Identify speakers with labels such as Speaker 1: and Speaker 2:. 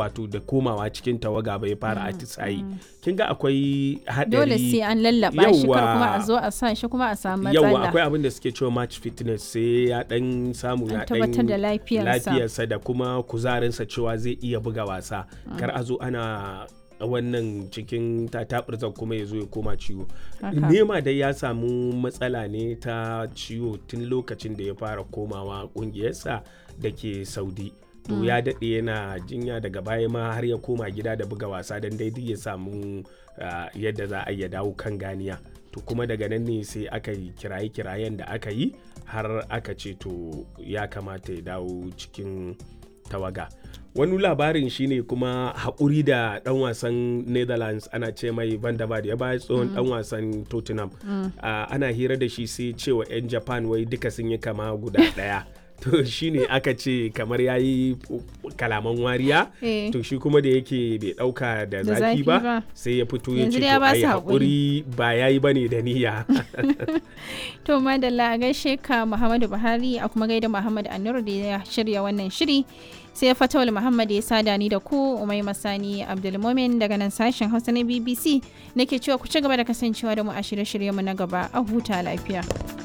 Speaker 1: wato da komawa cikin tawaga bai fara atisayi kin ga akwai haɗari
Speaker 2: dole sai an lallaba shi kar
Speaker 1: Yawwa.
Speaker 2: kuma a zo a sa shi kuma a samu matsala
Speaker 1: yawa akwai abin da suke cewa match fitness sai ya dan samu
Speaker 2: An
Speaker 1: ya
Speaker 2: tabbatar da lafiyarsa.
Speaker 1: lafiyarsa da kuma kuzarinsa cewa zai iya buga wasa kar a zo ana wannan cikin tatabirzan kuma ya zo ya koma ciwo
Speaker 2: Haka.
Speaker 1: nema dai ya samu matsala ne ta ciwo tun lokacin da ya fara komawa kungiyarsa da ke saudi to ya daɗe yana jinya daga baya ma har ya koma gida da buga wasa don daidai ya samu ah, yadda za a iya dawo kan ganiya to kuma daga nan ne sai aka yi kiraye-kirayen da aka yi har aka ce to ya kamata ya dawo cikin tawaga wani labarin shine kuma haƙuri da ɗan wasan netherlands ana ce mai van der Vaart ya baya tsohon ɗan wasan tottenham Ah, ana hira da shi sai cewa 'yan japan wai duka sun yi kama guda ɗaya to shine aka ce kamar ya yi kalaman wariya
Speaker 2: Eh.
Speaker 1: to shi kuma da yake bai ɗauka da
Speaker 2: Da
Speaker 1: zafi
Speaker 2: zafi
Speaker 1: ba
Speaker 2: ba.
Speaker 1: sai ya fito ya
Speaker 2: Yanzu
Speaker 1: ce
Speaker 2: dai ya
Speaker 1: to
Speaker 2: ba
Speaker 1: ai
Speaker 2: su
Speaker 1: haƙuri ba ya yi ba ne da niyya
Speaker 2: To madalla a gaishe ka Muhammadu Buhari a kuma gaida Muhammad Anur da ya shirya wannan shiri. Sai Fatawul Muhammad ya sada ni da ku Umai Masani Abdulmumin daga nan sashen Hausa na BBC nake cewa ku ci gaba da kasancewa da mu a shirye-shiryenmu na gaba a huta lafiya.